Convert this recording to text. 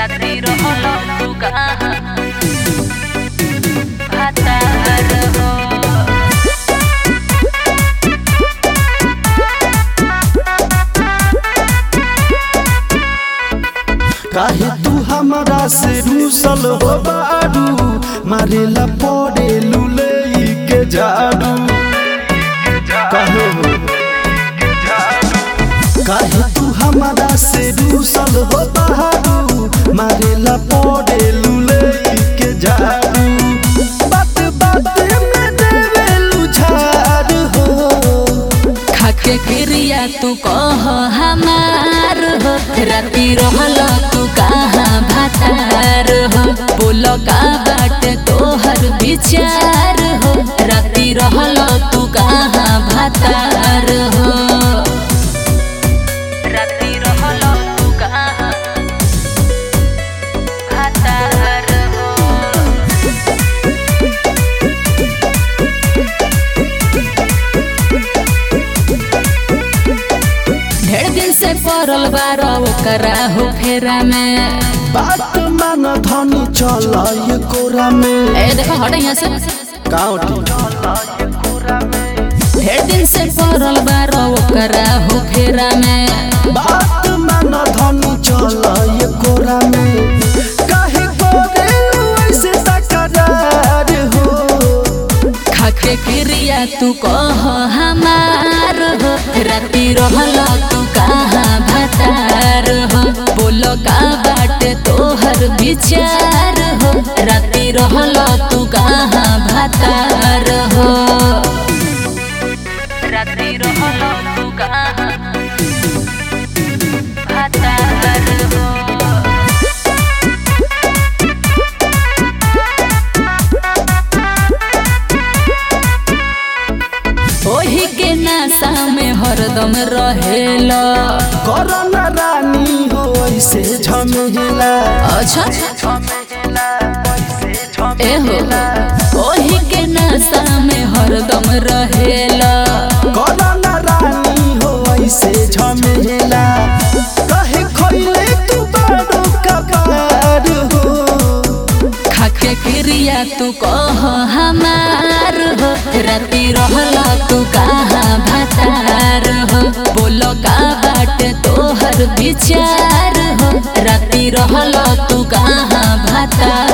रात्रि रहल तू कहाँ भातार हो काहे तू हमरा से रूसल हो बारू मारेला पड़े लुलई के झाड़ू काहे हो काहे तू हमरा से रूसल हो बारू मारेला पड़े लुलई के झाड़ू बात बात में देवेलु झाड़ हो खाके क्रिया तू कह हमार हो राति रहल तू कहाँ भातार हो बोल का बाट तोहर विचार हो राति रहल तू कहाँ भातार हो राति रहल तू कहाँ भातार हो ढेर दिन से पड़ल बार ओकरा हो फेरा में बात मान धनी चल ये कोरा में ए देखो हट यहाँ से काउटी ढेर दिन से पड़ल बार ओकरा हो फेरा में बात मान धनी चल ये कोरा में काहे करेलु ऐसे तकरार हो खाके क्रिया तू कह हमार हो राति रहल तू कहाँ भातार हो बोल का बाट तोहर विचार हो राति रहल तू कहाँ भातार हो रात्रि रहल तू कहाँ भातार हो ओही के नासा में हरदम रहेला करना रानी हो ऐसे झमेला अच्छा ए हो ओही के नासा में हरदम रहेला करना रानी हो ऐसे झमेला कहे खोइले तू बड़ो कपार हो खाके क्रिया तू कह हमार हो राति रहल तू कहाँ भातार हो बोल का बाट तोहर विचार हो राति रहल तू कहाँ भातार